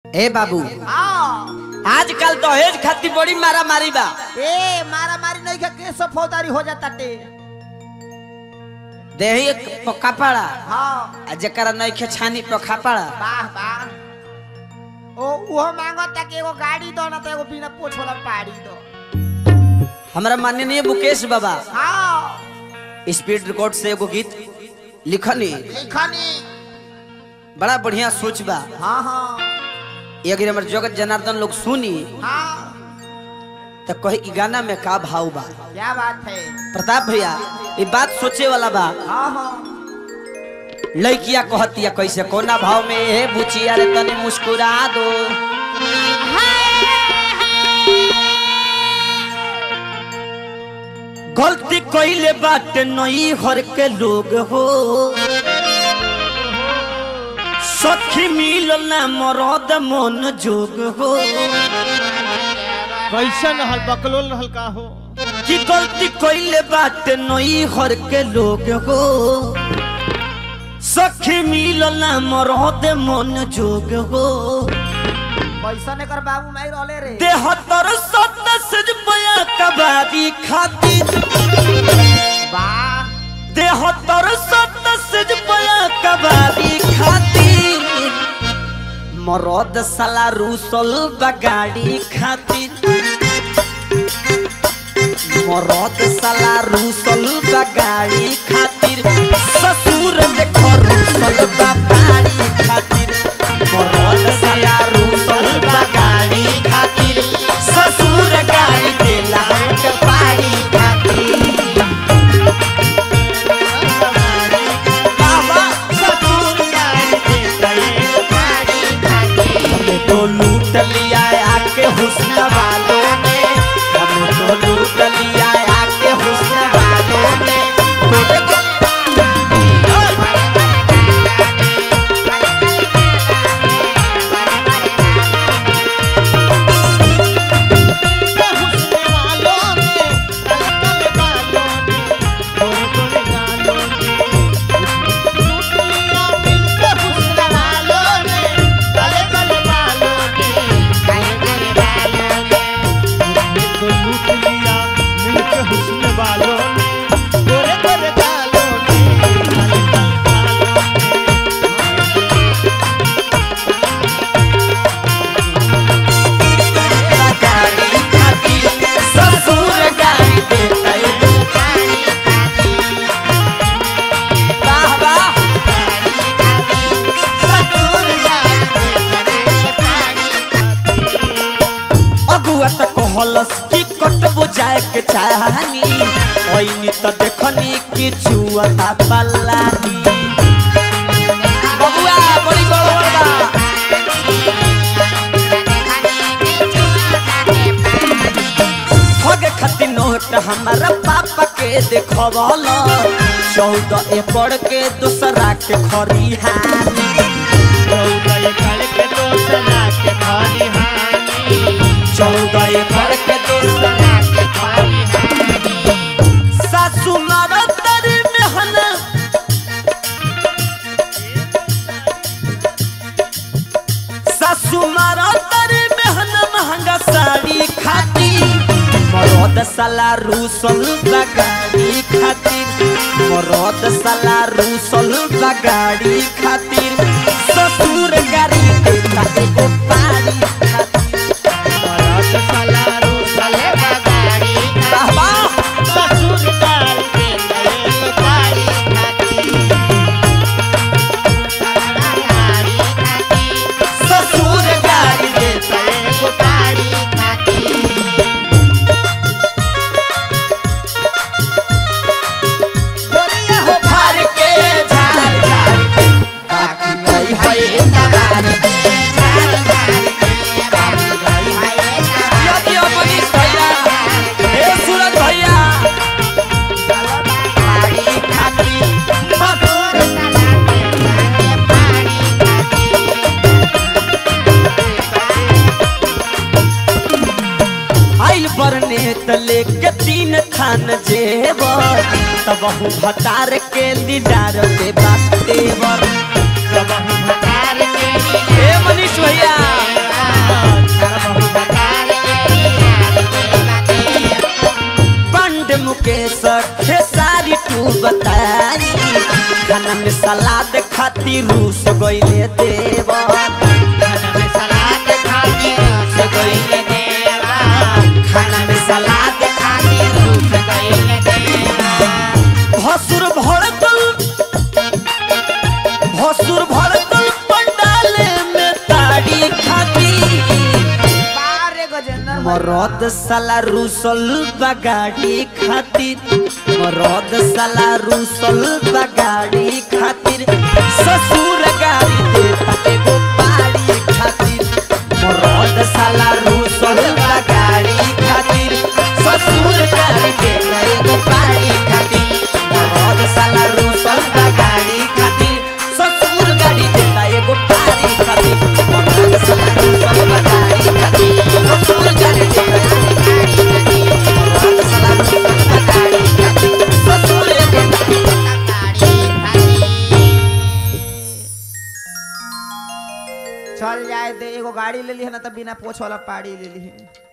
ए बाबू हाँ आजकल दहेज खातिर बड़ी मारा मारी बा ए मारा मारी नहीं के केस फौजदारी हो जाता टे देही पक्का पड़ा हाँ आ जकरा नइखे छानी पक्का पड़ा वाह वाह ओ वो मांगता कि एगो गाड़ी दो ना तो एगो बिना पोछ वाला पाड़ी दो हमरा माननीय मुकेश बाबा हाँ स्पीड रिकॉर्ड से एगो गीत लिखनी लिखनी बड़ा बढ़िया सोच बा हाँ हाँ ये अगर हमर जगत जनार्दन लोग सुनी हाँ तो कहे कि गाना में का भाव बा क्या बात है प्रताप भैया ये बात सोचे वाला बा हाँ हाँ लड़किया कहतिया कैसे कोना भाव में हे बुचिया रे तनी मुस्कुरा दो गलती कइले बाटे नई हर के लोग हो सखी मिलल ना मरद मन जोग हो कैसन हल बकलोल हल्का हो कि गलती कइले बाटे नई हर के लोग हो सखी मिलल ना मरद मन जोग हो पैसा ने कर बाबू मैं रोले रे देहतर सदस्य बया कबारी खातिर वाह देहतर सदस्य बया कबारी खातिर मरद साला रूसल बगाड़ी खातिर मरद साला रूसल बगाड़ी खातिर ससुर देखो रूसल बगाड़ी खातिर मरद साला रूसल बगाड़ी खातिर ससुर गाड़ी देला पाड़ी खातिर बाबा ससुर गाड़ी देला हमें तो लूट लिया आके हुस्न वालों ने हमें तो लूट लिया आके हुस्न वालों ने हुस्न वालों ने कल कल बालों ने गोरे गोरे गालों ने लूट लिया मिलके हुस्न वालों ने कल कल बालों ने गोरे गोरे गालों ने तो लूट लिया मिलके हुस्न वालों ने गोरे गोरे गालों ने कल कल बालों ने गाड़ी खातिर ससुर गाड़ी देता वाह वाह अगुआ त कहलस कि कटबो जाए के चाहनी ओइनी त देखनी कि छुअता पल्लानी बबुआ बड़ी गड़बड़ बा ठग खातिर नोट हमारा पापा के देखवल चौदह एकड़ के दूसरा के खरिहानी चौदह एकड़ के दूसरा के सासू मारा तारी मेहना सासू मारा तारी मेहना महंगा साड़ी खाती मरद साला रूसल बगाड़ी खातिर मरद साला रूसल बगाड़ी खातिर ससुर गाड़ी देता एगो पाड़ी खातिर वाह वाह ससुर गाड़ी देता एगो गोरिया हो फार के झाड़ झाड़ के बाकी नहीं है नगार के झाड़ झाड़ के बाकी नहीं है नगार के मनीष भैया हे सूरज भैया पाड़ी खाती ससुर आइल बरने तले के तीन थान जेवर तब भतार के दीदार दे बात देवर जब हम भतार के हे मनीष भैया उमेश खेसारी टू बताई खाना में सलाद खातिर रूस गइले देवर खाना में सलाद खातिर से गइले देवा खाना में सलाद खातिर रूठ गइले देवा भसुर भड़कल भसुर भड़कल पंडाले में ताड़ी खाती बारे गजेंद्र मरद साला रूसल बगाड़ी खातिर मरद साला रूसल बगाड़ी खातिर ससुर गाड़ी देता एगो पाड़ी खातिर मरद साला रूसल बगाड़ी खातिर ससुर गाड़ी देता एगो पाड़ी खातिर मरद साला रूसल बगाड़ी खातिर ससुर गाड़ी देता एगो पाड़ी खातिर मरद साला रूसल बगाड़ी खातिर ससुर गाड़ी देता एगो पाड़ी खातिर मरद साला रूसल बगाड़ी खातिर ससुर गाड़ी चल जाए दे एगो गाड़ी ले ली है ना तो बिना पोछ वाला पाड़ी ले ली है